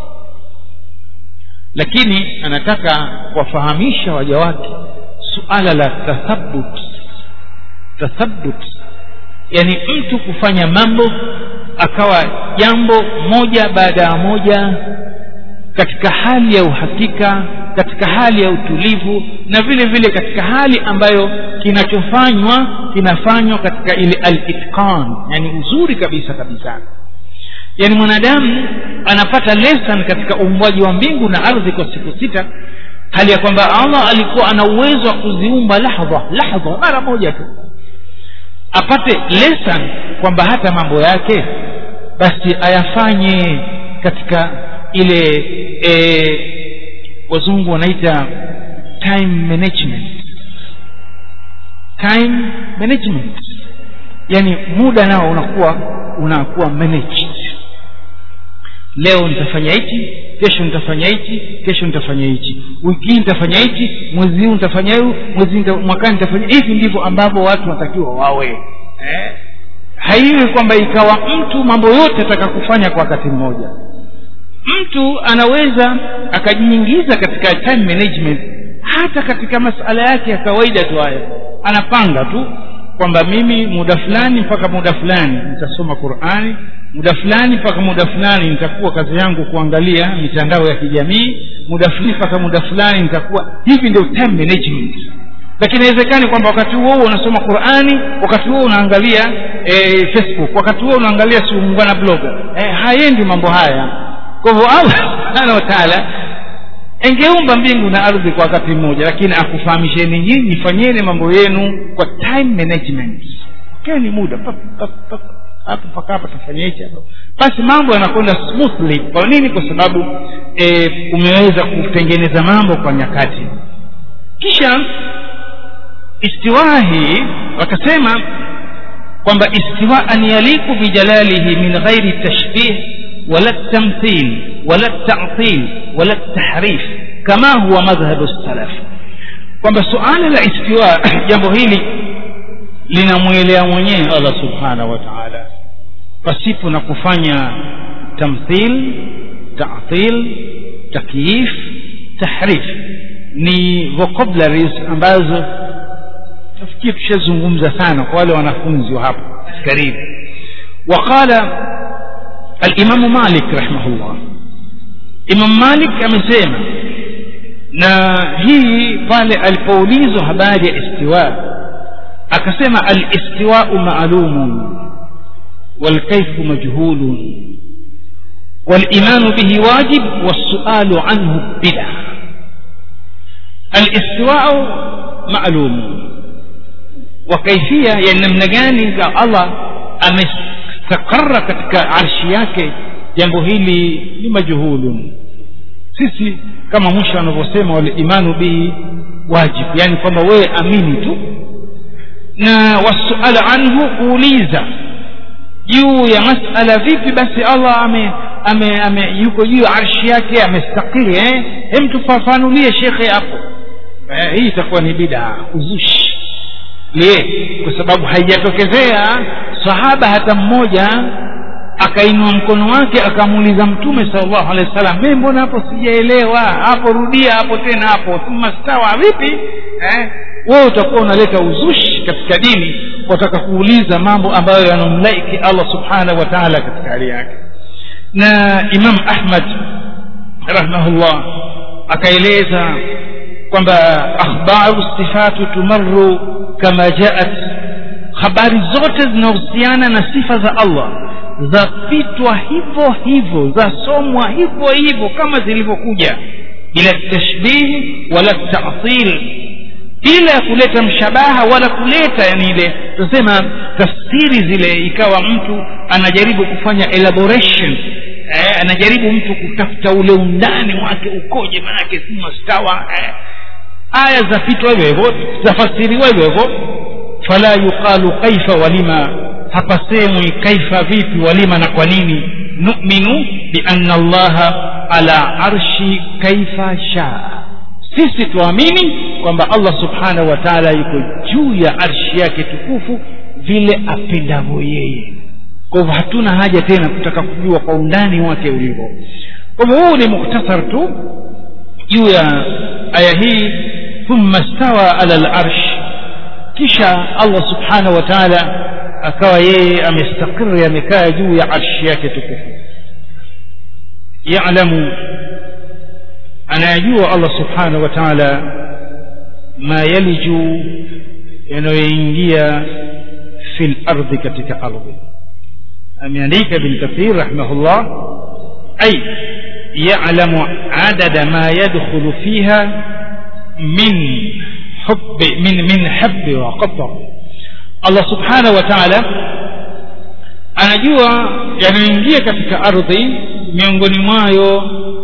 lakini anataka kuwafahamisha waja wake suala la tathabut tathabut yani mtu kufanya mambo akawa jambo moja baada ya moja katika hali ya uhakika katika hali ya utulivu na vile vile katika hali ambayo kinachofanywa kinafanywa katika ile al-itqan yani uzuri kabisa kabisa yani mwanadamu anapata lesson katika uumbwaji wa mbingu na ardhi kwa siku sita hali ya kwamba allah alikuwa ana uwezo wa kuziumba lahdha lahdha mara moja tu apate lesson kwamba hata mambo yake basi ayafanye katika ile e, wazungu wanaita time management time management yani muda nao unakuwa unakuwa managed leo nitafanya hichi kesho nitafanya hichi kesho nitafanya hichi wiki hii nitafanya hichi mwezi huu nitafanya huu mwezi nita, mwakani nitafanya hivi ndivyo ambavyo watu wanatakiwa wawe eh? haiwi kwamba ikawa mtu mambo yote ataka kufanya kwa wakati mmoja mtu anaweza akajiingiza katika time management hata katika masala yake ya kawaida tu haya anapanga tu kwamba mimi muda fulani mpaka muda fulani nitasoma qurani muda fulani mpaka muda fulani nitakuwa kazi yangu kuangalia mitandao ya kijamii muda fulani mpaka muda fulani nitakuwa hivi ndio time management lakini inawezekani kwamba wakati huo huo unasoma qurani wakati huo unaangalia e, facebook wakati huo unaangalia siungana bloga e, haendi mambo haya kwa hivyo allah subhanahu wa taala engeumba mbingu na ardhi kwa wakati mmoja lakini akufahamisheni nyinyi fanyeni mambo yenu kwa time management keni muda hapo mpaka hapa tafanya hichi hapo basi mambo yanakwenda smoothly kwa nini kwa sababu e, umeweza kutengeneza mambo kwa nyakati kisha istiwaa hii wakasema kwamba istiwaan yaliku bijalalihi min ghairi tashbih wala tamthil wala ta'til wala tahrif kama huwa madhhabu salaf kwamba suala la istiwa jambo hili linamwelea mwenyewe Allah subhanahu wa ta'ala pasipo na kufanya tamthil ta'til takyif tahrif ni vocabularies ambazo nafikiri tushazungumza sana kwa wale wanafunzi wa hapo karibu waqala الإمام مالك رحمه الله إمام مالك amesema na hii pale alipoulizwa habari ya istiwa akasema alistiwau maalumun walkaifu majhulun والإيمان به واجب والسؤال عنه بدعة الاستواء معلوم وكيفية يعني namna gani Allah amestakara katika arshi yake jambo hili ni majhulun sisi kama mwisho anavyosema walimanu bihi wajib yani kwamba wewe amini tu na wasuala anhu kuuliza juu ya masala vipi basi allah ame, ame, ame yuko juu ya arshi yake amestakiri eh? hem tufafanulie shekhe hapo eh, hii itakuwa ni bidaa uzushi lie kwa sababu haijatokezea sahaba hata mmoja akainua mkono wake akamuuliza mtume sallallahu alaihi wasallam mimi mbona hapo sijaelewa hapo rudia hapo tena hapo thumma stawa vipi eh? wewe utakuwa unaleta uzushi katika dini wataka kuuliza mambo ambayo yanamlaiki allah subhanahu wa taala katika hali yake na imam ahmad rahimahullah akaeleza kwamba akhbaru sifatu tumaru kama jaat habari zote zinahusiana na sifa za allah zapitwa hivyo hivyo zasomwa hivyo hivyo kama zilivyokuja bila tashbihi wala tatil bila ya kuleta mshabaha wala kuleta yani ile tunasema tafsiri zile ikawa mtu anajaribu kufanya elaboration eh, anajaribu mtu kutafuta ule undani wake ukoje manake si mastawa eh. aya zapitwa hivyo hivyo zafasiriwa hivyo hivyo fala yuqalu kaifa walima hapasemwi kaifa vipi walima na kwa nini numinu bianna allaha ala arshi kaifa shaa sisi tuamini kwamba allah subhanahu wa taala yuko juu ya arshi yake tukufu vile apendavyo yeye kwa hivyo hatuna haja tena kutaka kujua kwa undani wake ulivyo kwa hivyo huu ni muktasar tu juu ya aya hii thumma stawa ala larsh kisha allah subhanahu wa taala akawa yeye amestakiri amekaa juu ya arshi yake tukufu yalamu anayajua allah subhanahu wa taala ma yaliju yanayoingia fi lardhi katika ardhi ameandika bin kathir rahimahullah ay yalamu adada ma yadkhulu fiha min hubbi min min habbi wa qatar allah subhanahu wa taala anajua yanayoingia katika ardhi miongoni mwayo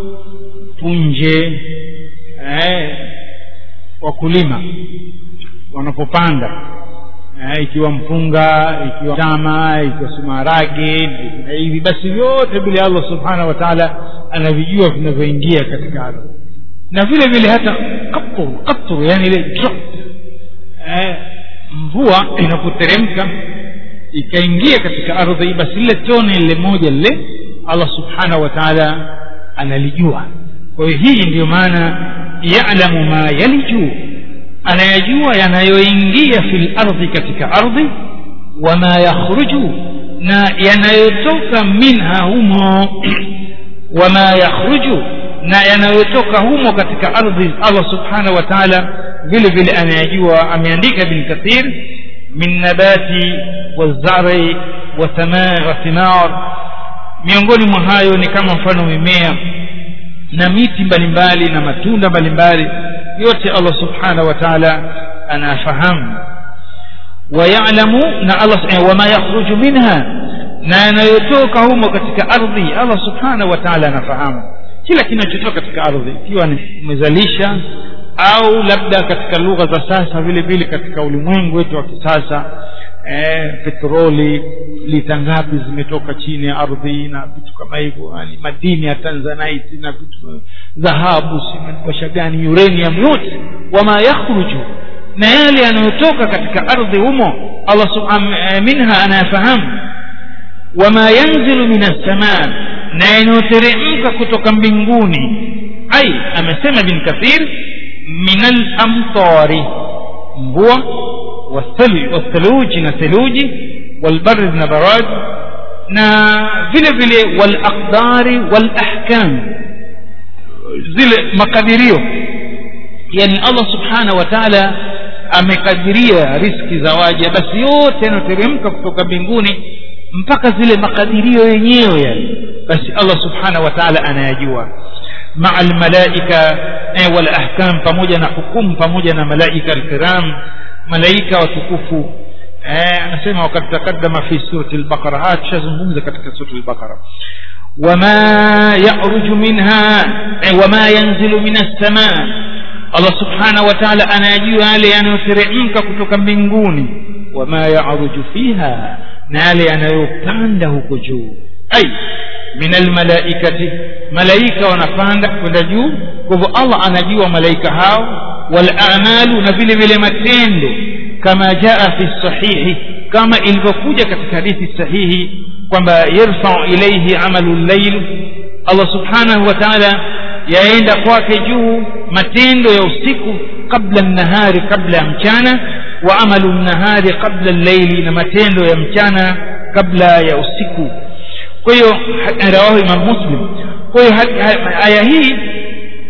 punje eh, wakulima wanapopanda eh, ikiwa mpunga ikiwa tama ikiwa sumarage na hivi basi vyote vile allah subhanahu wa taala anavijua vinavyoingia katika ardhi na vile vile hata katru katru yani ile drop eh, mvua inapoteremka ikaingia katika ardhi basi lile tone lile moja lile allah subhanahu wa taala analijua kwa hiyo hii ndiyo maana yalamu ma yaliju anayajua yanayoingia fi lardhi katika ardhi wama yakhruju na yanayotoka minha humo wama yakhruju na yanayotoka humo katika ardhi allah subhanahu wa taala vile vile anayajua ameandika bin kathir min nabati wazari wa thimar miongoni mwa hayo ni kama mfano mimea na miti mbalimbali na matunda mbalimbali yote allah subhanahu wa taala anafahamu wayalamu na allah wama yakhruju minha na yanayotoka humo katika ardhi allah subhanahu wa taala anafahamu kila kinachotoka katika ardhi ikiwa umezalisha au labda katika lugha za sasa vile vile katika ulimwengu wetu wa kisasa eh, petroli lita ngapi zimetoka chini ya ardhi na vitu kama hivyo yani madini ya tanzanite na vitu dhahabu simasha gani uranium yote wama yakhruju na yale yanayotoka katika ardhi humo allah minha anayafahamu wama yanzilu min assamaa na yanayoteremka kutoka mbinguni ai amesema bin kathir min alamtari mvua wathaluji na theluji walbardi na barad na vile vile walaqdari walahkam zile makadirio yani allah subhanahu wa taala amekadiria riski za waja basi yote yanayoteremka kutoka mbinguni mpaka zile makadirio yenyewe yani basi allah subhanahu wa taala anayajua maa almalaika eh, walahkam pamoja na hukumu pamoja na malaika alkiram malaika watukufu eh, anasema wakad taqaddama fi surati lbaqara haya tushazungumza katika surati lbaqara wama yaruju minha eh, wama yanzilu min assamaa allah subhanahu wa taala anayajua yale yanayoteremka kutoka mbinguni wama yaruju fiha na yale yanayopanda huko juu ai min almalaikati malaika wanapanda kwenda juu kwa hivyo allah anajua malaika hao walamalu na vile vile matendo kama jaa fi sahihi kama ilivyokuja katika hadithi sahihi kwamba yarfau ilaihi amalu llail allah subhanahu wa taala yaenda kwake juu matendo ya usiku qabla nahari kabla ya mchana wa amalu nahari qabla llaili na matendo ya mchana kabla ya usiku kwa hiyo rawahu imam muslim kwa hiyo aya hii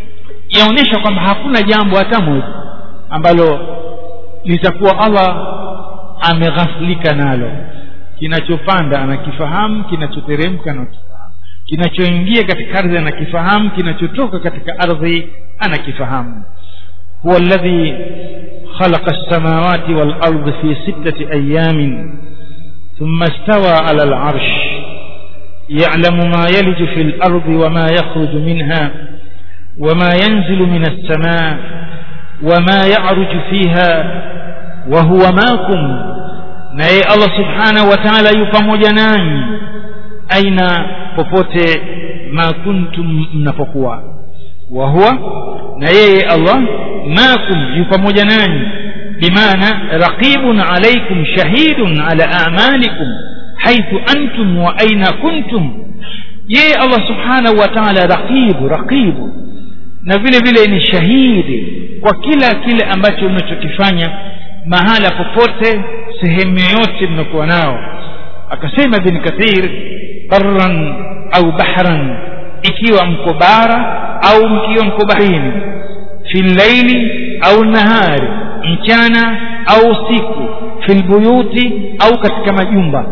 yaonyesha kwamba hakuna jambo hata moja ambalo litakuwa allah ameghafulika nalo kinachopanda anakifahamu kinachoteremka anakifahamu kinachoingia katika ardhi anakifahamu kinachotoka katika ardhi anakifahamu huwa alladhi khalaqa as-samawati wal ardi fi sittati ayamin thumma istawa ala al-arsh ya'lamu ma yaliju fi al-ardi wa ma yakhruju minha wa ma yanzilu min as-samaa wa ma ya'ruju fiha wa huwa ma'akum naye Allah subhanahu wa ta'ala yu pamoja nanyi aina popote ma kuntum mnapokuwa wa huwa na yeye Allah makum yu pamoja nanyi bimaana raqibun alaykum shahidun ala a'malikum haythu antum wa aina kuntum yeye Allah subhanahu wa ta'ala raqibu raqibu na vile vile ni shahidi kwa kila kile ambacho mnachokifanya mahala popote sehemu yoyote mnakuwa nao akasema ibn kathir barran au bahran ikiwa mko bara au mkiwa mko baharini fi llaili au nahari mchana au usiku fi lbuyuti au katika majumba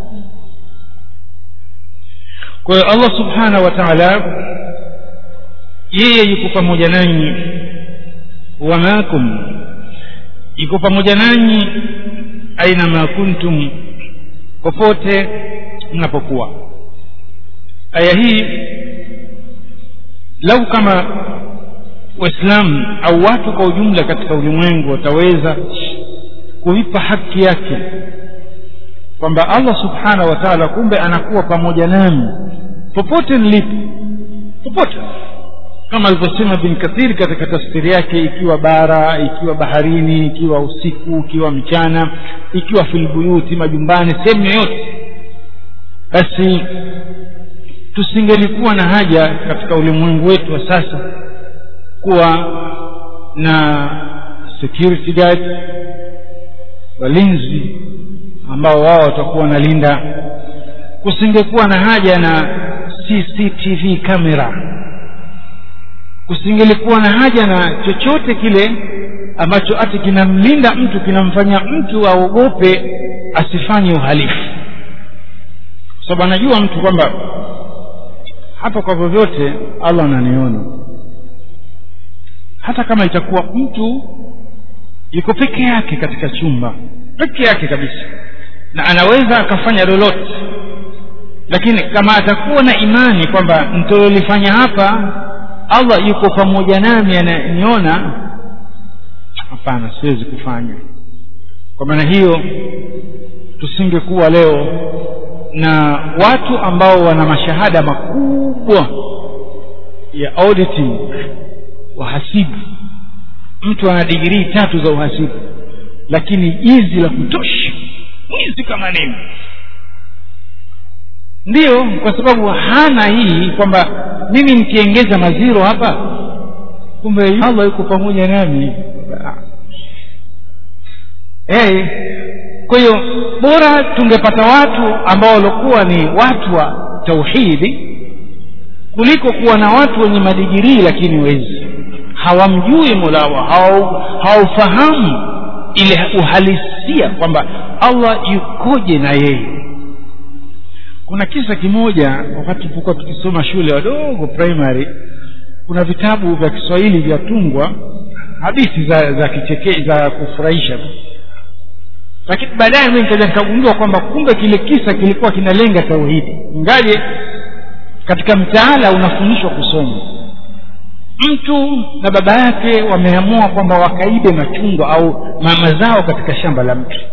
kwa hiyo allah subhanahu wa taala yeye yuko pamoja nanyi wa makum yuko pamoja nanyi aina ma kuntum popote mnapokuwa aya hii lau kama waislamu au watu kwa ujumla katika ulimwengu wataweza kuipa haki yake kwamba allah subhanahu wa taala kumbe anakuwa pamoja nami popote nilipo popote kama alivyosema bin kathir katika tafsiri yake ikiwa bara ikiwa baharini ikiwa usiku ikiwa mchana ikiwa filbuyuti majumbani sehemu yoyote basi tusingelikuwa na haja katika ulimwengu wetu wa sasa kuwa na security guard walinzi ambao wao watakuwa wanalinda kusingekuwa na haja na cctv camera kusingelikuwa na haja na chochote kile ambacho hati kinamlinda mtu kinamfanya mtu aogope asifanye uhalifu kwa sababu anajua mtu kwamba hapa kwa vyovyote allah ananiona hata kama itakuwa mtu yuko peke yake katika chumba peke yake kabisa na anaweza akafanya lolote lakini kama atakuwa na imani kwamba mtololifanya hapa allah yuko pamoja nami ananiona hapana siwezi kufanya kwa maana hiyo tusingekuwa leo na watu ambao wana mashahada makubwa ya auditing wahasibu mtu ana digirii tatu za uhasibu lakini jizi la kutosha mwizi kama nini ndiyo kwa sababu hana hii kwamba mimi nikiengeza maziro hapa kumbe allah yuko pamoja nami hey, kwa hiyo bora tungepata watu ambao walikuwa ni watu wa tauhidi kuliko kuwa na watu wenye madigirii lakini wezi hawamjui mola wao hawaufahamu ile uhalisia kwamba allah yukoje na yeye kuna kisa kimoja wakati tulipokuwa tukisoma shule wadogo primary kuna vitabu vya kiswahili vyatungwa hadithi za za kicheke za kufurahisha lakini baadaye mi nikaja nikagundua kwamba kumbe kile kisa kilikuwa kinalenga tauhidi ingaje katika mtaala unafundishwa kusoma mtu na baba yake wameamua kwamba wakaibe machungwa au mazao katika shamba la mtu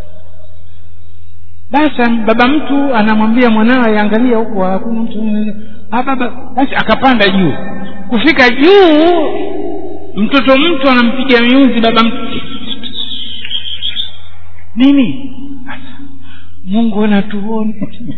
basi baba mtu anamwambia mwanawe angalia huko hakuna mtu baba basi akapanda juu kufika juu mtoto mtu anampiga miuzi baba mtu nini mungu anatuona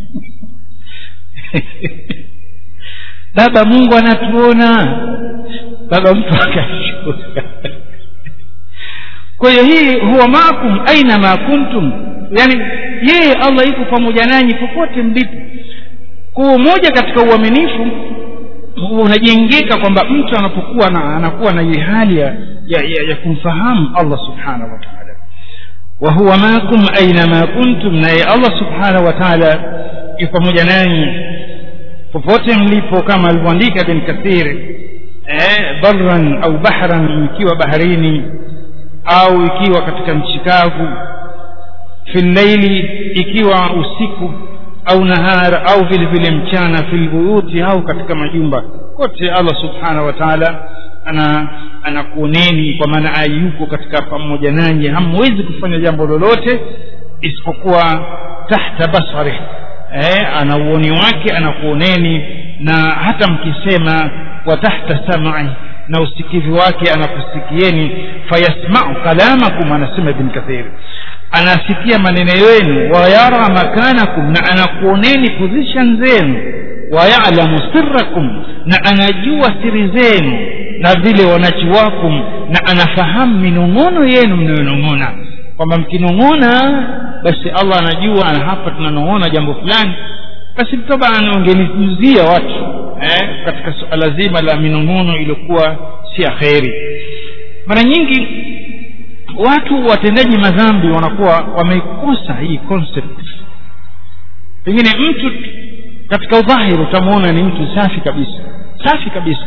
baba mungu anatuona baba mtu akashuka kwa hiyo hii huwa maakum aina ma kuntum yani yeye allah yuko pamoja nanyi popote mlipo kwa moja katika uaminifu unajengeka kwamba mtu anapokuwa na, anakuwa na ile hali ya, ya, ya, ya kumfahamu allah subhanahu wa taala wahuwa makum ainama kuntum naye allah subhanahu wa taala yu pamoja nanyi popote mlipo kama alivyoandika ibn kathir eh, barran au bahran ikiwa baharini au ikiwa katika nchi kavu fi llaili ikiwa usiku au nahara au vile vile mchana fi lbuyuti au katika majumba kote allah subhanahu wa taala ana anakuoneni kwa maana yuko katika pamoja nanyi hamwezi kufanya jambo lolote isipokuwa tahta basarih eh, ana uoni wake anakuoneni na hata mkisema wa tahta samai na usikivu wake anakusikieni fayasmau kalamakum anasema ibn kathir anasikia maneno yenu wayara makanakum na anakuoneni position zenu wayalamu sirrakum na anajua siri zenu na vile wanachiwakum na anafahamu minong'ono yenu mnayonong'ona kwamba mkinong'ona basi allah anajua na hapa tunanong'ona jambo fulani basi taban ungenijuzia watu eh, katika suala zima la minong'ono iliyokuwa si ya kheri mara nyingi watu watendaji madhambi wanakuwa wameikosa hii concept pengine mtu katika udhahiri utamwona ni mtu safi kabisa safi kabisa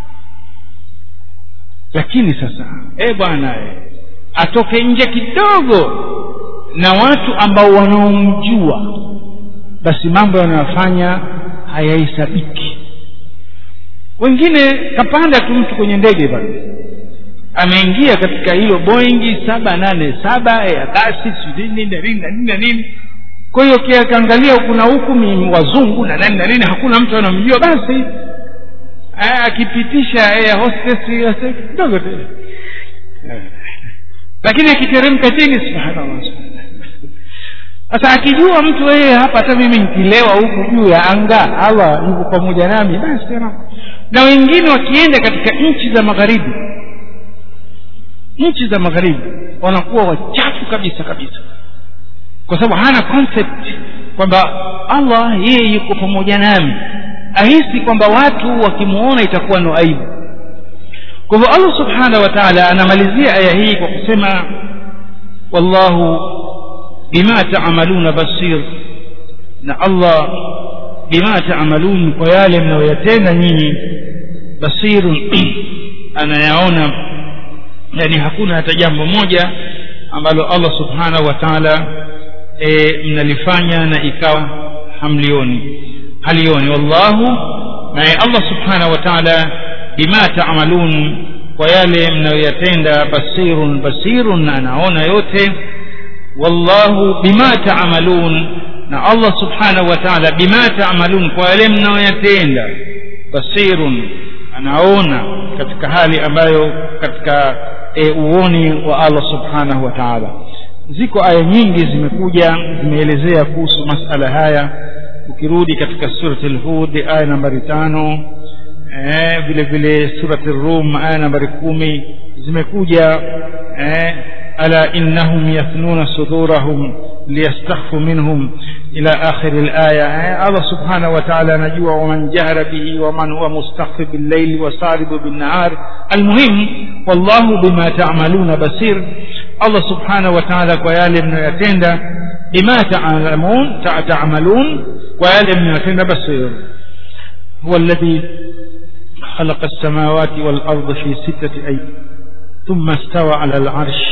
lakini sasa e bwana e, atoke nje kidogo na watu ambao wanaomjua basi mambo yanayofanya hayahesabiki wengine kapanda tu mtu kwenye ndege bana ameingia katika hilo boingi saba nane saba ya kasi nini na nini na nini na nini kwa hiyo kiakaangalia huku na huku ni wazungu na nani na nini hakuna mtu anamjua basi akipitisha air hostess kidogo tu lakini akiteremka chini subhanallah sasa akijua mtu yeye hapa hata mimi nikilewa huku juu ya anga allah yuko pamoja nami basi na wengine wakienda katika nchi za magharibi nchi za magharibi wanakuwa wachafu kabisa kabisa kwa sababu hana concept kwamba allah yeye yuko pamoja nami ahisi kwamba watu wakimwona itakuwa no aibu kwa hivyo allah subhanahu wa taala anamalizia aya hii kwa kusema wallahu bima taamaluna basir na allah bima taamalun kwa yale mnayoyatenda nyinyi basirun anayaona yani hakuna hata jambo moja ambalo allah subhanahu wa taala e, mnalifanya na ikawa hamlioni halioni wallahu naye allah subhanahu wa taala bima taamalun kwa yale mnayoyatenda basirun basirun na anaona yote wallahu bima taamalun na allah subhanahu wa taala bima taamalun kwa yale mnayoyatenda basirun anaona katika hali ambayo katika e, uoni wa allah subhanahu wa taala ziko aya nyingi zimekuja zimeelezea kuhusu masala haya ukirudi katika surati lhud aya nambari tano eh, vile vile surati rum aya nambari kumi zimekuja eh, ala innahum yathnuna sudurahum liyastakhfu minhum ila akhiri laya eh, allah subhanahu wa taala anajua waman jahara bihi waman huwa mustakhfi billaili wasaribu binnahar almuhim wallahu bima tamaluna basir allah subhanahu wa taala kwa yale mnayoyatenda bima taalamun tamalun kwa yale mnayoyatenda basir huwa alladhi خلق السماوات والأرض في ستة أيام ثم استوى على العرش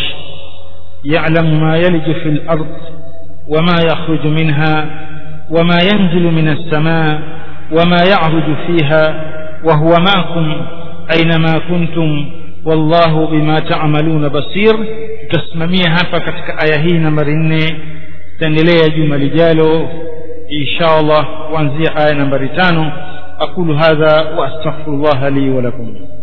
يعلم ما يلج في الأرض وما يخرج منها وما ينزل من السماء وما يعرج فيها وهو معكم أينما كنتم والله بما تعملون بصير تسمميها hapa katika aya hii nambari nne taendelea juma lijalo insha allah kuanzia aya nambari tano أقول هذا وأستغفر الله لي ولكم